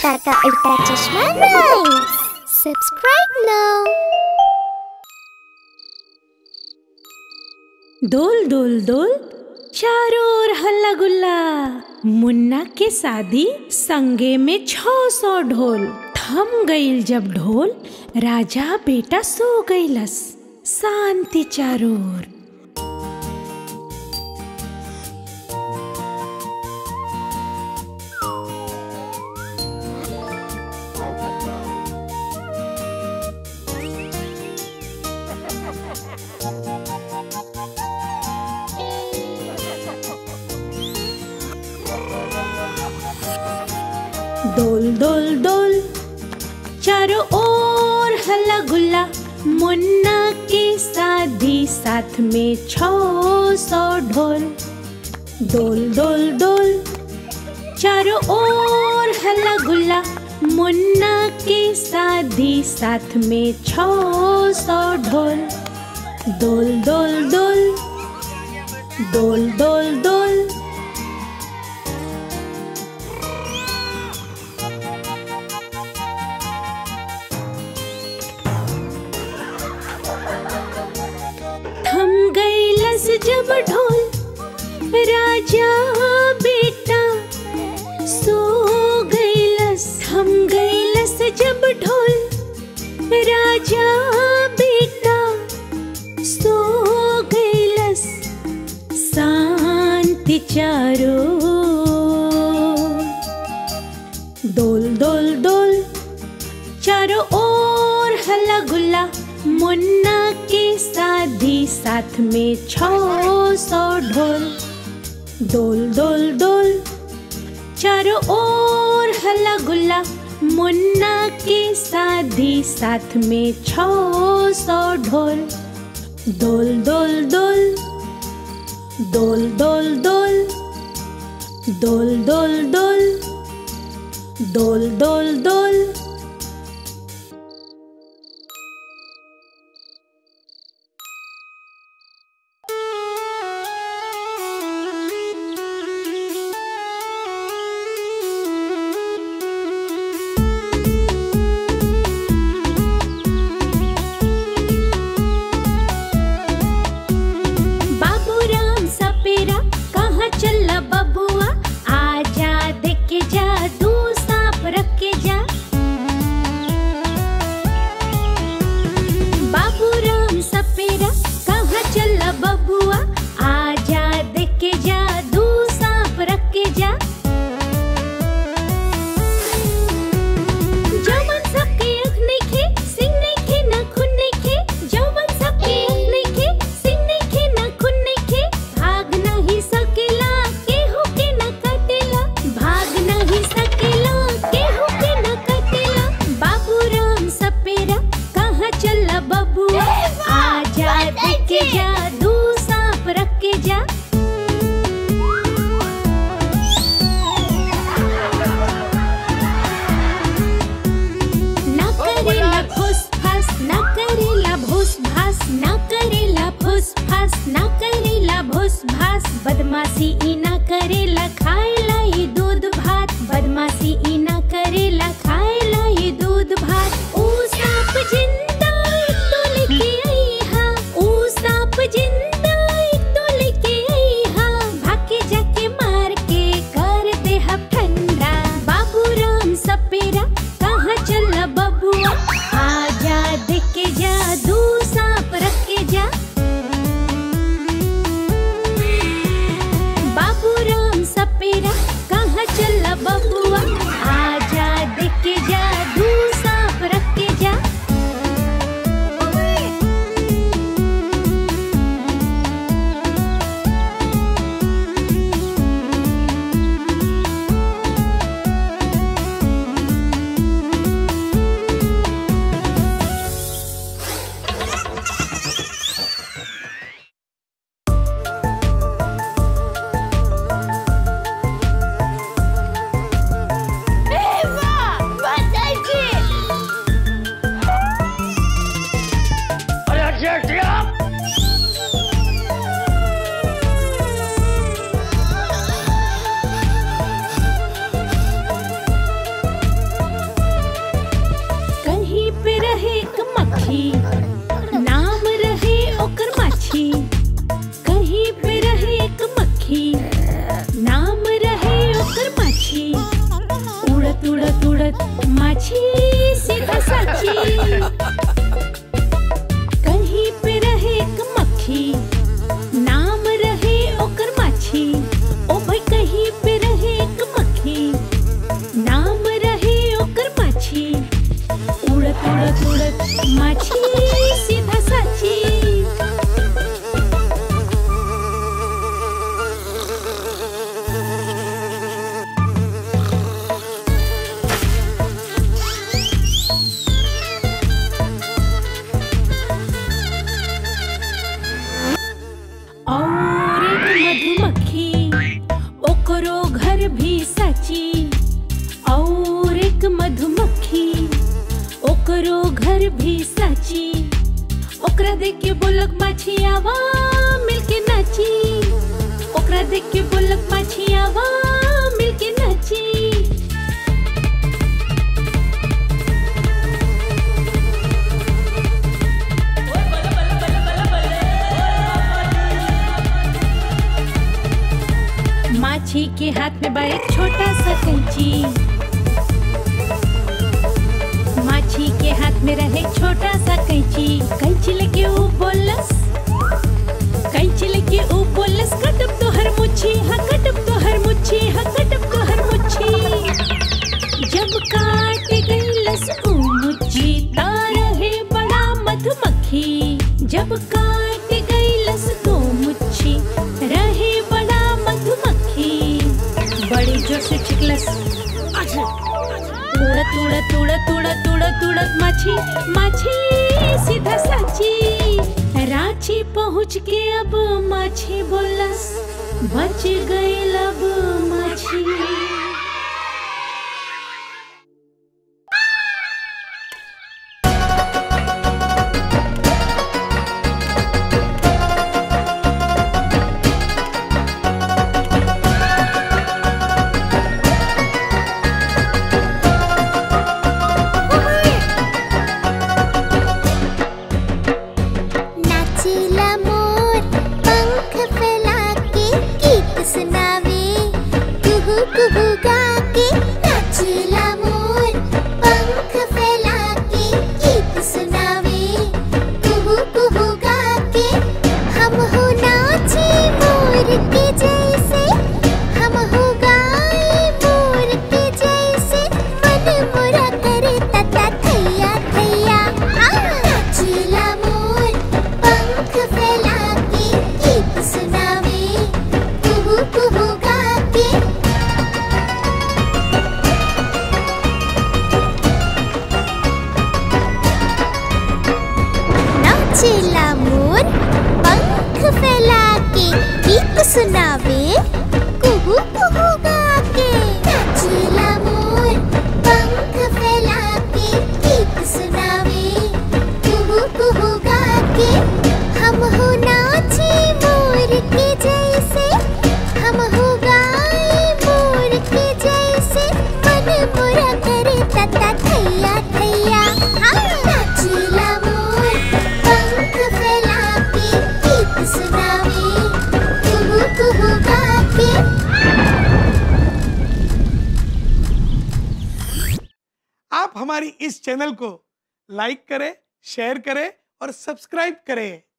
काका उल्टा चश्मा राइम्स सब्सक्राइब नाउ डोल डोल डोल चारों ओर हल्ला गुल्ला मुन्ना के शादी संगे में छो सौ ढोल थम गईल जब ढोल राजा बेटा सो गईलस शांति चारों ओर डोल डोल डोल चारों ओर हल्ला गुल्ला मुन्ना के शादी साथ में छो सौ ढोल डोल डोल डोल चारों ओर हल्ला गुल्ला मुन्ना के शादी साथ में छो सौ ढोल डोल डोल डोल डोल डोल डोल थम गई लस जब ढोल राजा बेटा सो गई लस थम गई लस जब ढोल राजा बेटा सो गई लस शांति चारो डोल डोल डोल चारों ओर हल्ला गुल्ला मुन्ना के शादी साथ में छो सौ ढोल डोल डोल डोल चारों ओर हल्ला गुल्ला मुन्ना के शादी साथ में छो सौ ढोल डोल डोल डोल डोल डोल डोल डोल डोल डोल डोल डोल डोल बाबूराम सपेरा कहाँ चला बबुआ आजा देख के जा तू सांप रख के जा बाबूराम सपेरा कहाँ चला बबुआ आजा देख के जा तू सांप रख के जा जवन सबके आँख नइखे, सिंह नइखे, नाखून नइखे। जवन सबके आँख नइखे, सिंह नइखे, नाखून नइखे। भाग नाही सकेला, केहू के न कटेला। भाग नाही सकेला, केहू के न कटेला। बाबूराम सपेरा कहाँ चला बबुआ आजा देख के जा दू सांप रख के जा ना करेला फुस फास ना करेला भूस भास ना करेला फुस फास ना करेला भूस भास बदमाशी ई ना करेला खाएला ई दूध भात बदमाशी ई ना करेला खाएला ई दूध भात ऊ सांप जिंदा एक तो लेके आई हा ऊ सांप जिंदा एक तो लेके आई हा भागे जाके मार के कर दे हम ठंडा बाबूराम सपेरा कहाँ चला बबुआ आजा देख के जा दू सांप रख के जा बाबूराम सपेरा ओकरा देख के बोलक माछियावा मिलके नाची ओकरा देख के बोलक माछियावा मिलके नाची माछी के हाथ में बा एक छोटा सा कैंची माछी के हाथ में रहे छोटा सा कैंची कैंची लेके ऊ बोलस कैंची लेके ऊ बोलस कटब तो हर मुच्छी हाँ कटब तो हर मुच्छी हाँ कटब तो हर मुच्छी जब काट गईलस ऊ मुच्छी ता रहे बड़ा मधुमक्खी जब काट गईलस तो मुच्छी रहे बड़ा मधुमक्खी बड़ी जोर से चिकलस उड़त उड़त उड़त उड़त उड़त उड़त माछी माछी सीधा साची रांची पहुँच के अब माछी बोलस बच गई अब माछी नाचीला मोर पंख फैला के गीत सुनावे कुहू कुहू गा के नाचीला मोर पंख फैला के गीत सुनावे कुहू कुहू गा के हम हो नाचे मोर के जैसे हम हो गाए मोर के जैसे मन मोरा करे तता थैया थैया नाचीला मोर पंख फैला के गीत सुनावे कुहू कुहू गा के नाचेला मोर पंख फैला के गीत सुनावे कुहू कुहू गा के नाचेला मोर पंख फैला के गीत सुनावे कुहू कुहू गा के हम हो नाचे मोर के जैसे हम हो गाए मोर के जैसे मन मोरा करे तता थैया थैया नाचेला मोर पंख फैला के गीत सुनावे कुहू कुहू गा के आप हमारी इस चैनल को लाइक करें शेयर करें और सब्सक्राइब करें